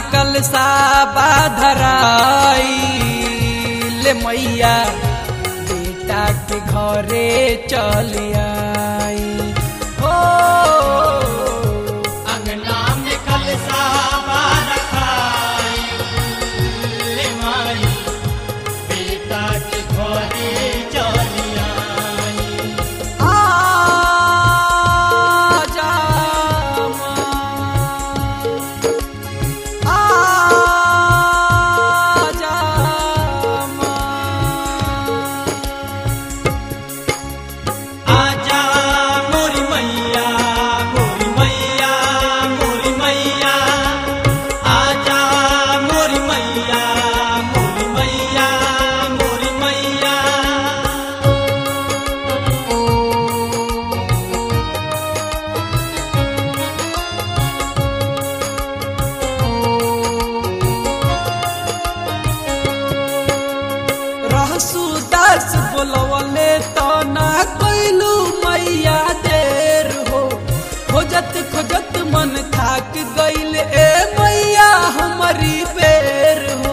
कलसा बाधराई ले मैया बेटा के घरे चल आई हो अंगना में कलसा रखाई ले माई बेटा के घरे चली आई आजा माँ, आजा माँ। आजा मोरी मैया मोरी मैया मोरी मैया आजा मोरी मैया मोरी मैया मोरी मैया रहसु दास बोलवले तो ना कैलू मैया देर हो खोजत खोजत मन थाक गईल ए मैया हमारी बेर हो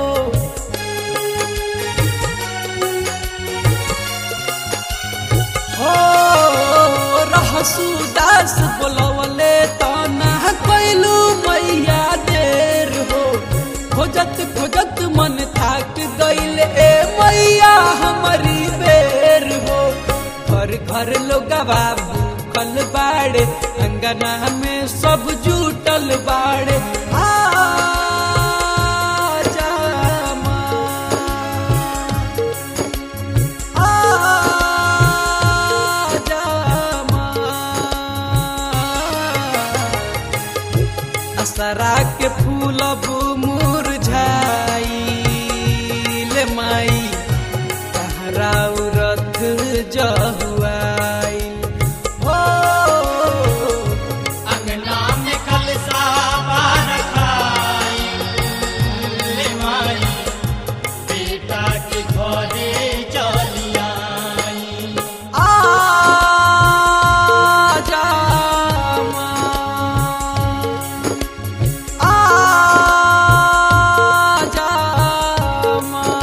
हो रहसु दास बोलवले तो ना कैलू मैया देर हो खोजत खोजत मन थाक गईल ए मैया हमारी बेर हो घर घर लोग भूखल बाड़े अंगना में सब जुटल बाड़े आजा माँ, आजा माँ। असरा के फूल अब मुरझाइल माई तहरा रथ जहुआई हो अंगना में कलसा रखाई ले माई बेटा के घरे चली आई आजा माँ, आजा माँ।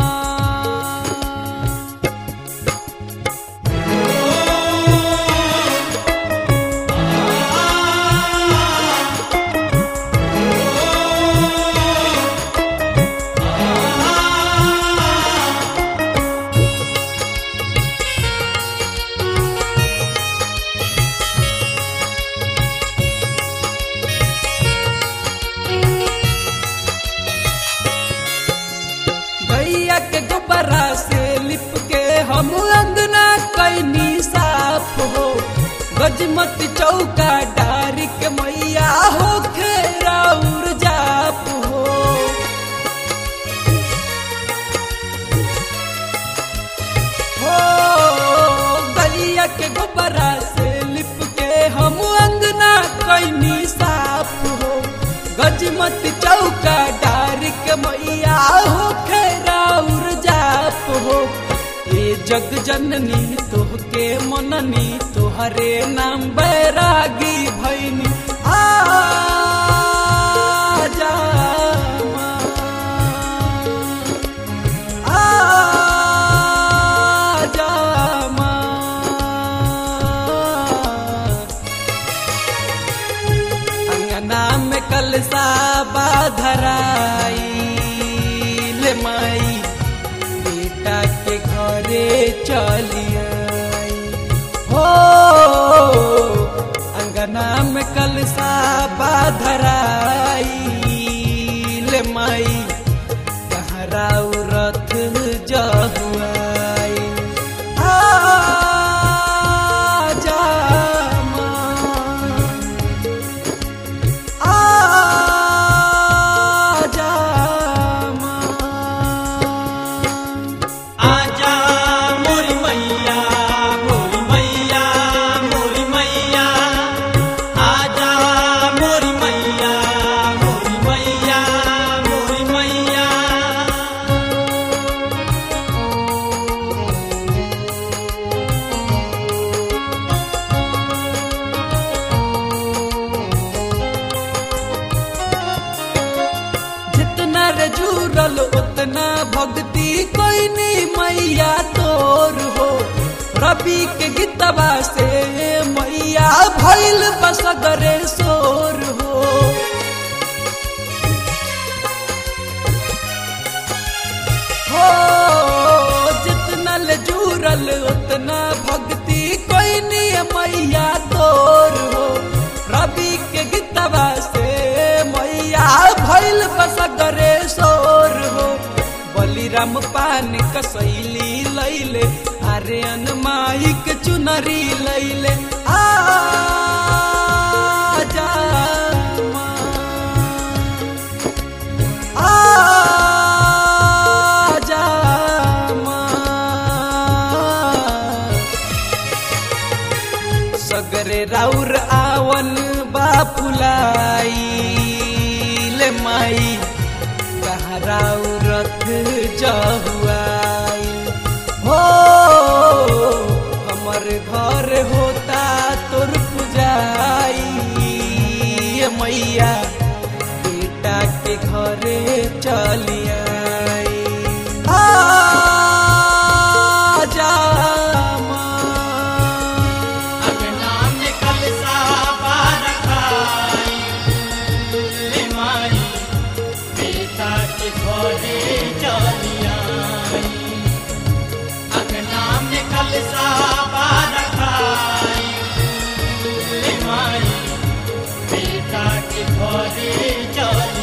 भैया के गोबरा से लिप के हम अंगना कैनी साफ हो गजमत चौका डारी के मैया हो खेराउर जाप हो हो गलिया के गोबरा से लिप के हम अंगना कैनी साफ हो गजमत चौका डार के मैया हो खैराउर जाप हो ए जग जननी तोहके मननी तोहरे नाम बैरागी भैनी आजा माँ, आजा माँ। अंगना में कलसा बाधराई ले माई बेटा के घरे चली आई हो अंगना में कलसा बाधराई ले माई कहरा रथ जहुआई आजा माँ, आजा माँ। आजा मोरी मैया मोरी मैया मोरी मैया आजा मोरी मैया मोरी मैया मोरी मैया रवि के गीतवा से मैया भैल बसगरे सोर हो हो जितना ले जुड़ल उतना भक्ति कोई नहीं मैया तोर हो रवि के गीतवा से मैया भैल बसगरे सोर हो बलिराम पान कसैली लैले आर्यन माइक चुनरी लैले आ जा आजा सगरे राउर आवन बापुलाई ले माई कहाँ राउरत जहुआई हो हमर घर होता तोर पुजाई ये मैया बेटा के घरे चलिया आजा अंगना में कलसा बारखाई ले माई बेटा के घरे चलिया अंगना में कलसा बारखाई ले माई बेटा के घरे चलिया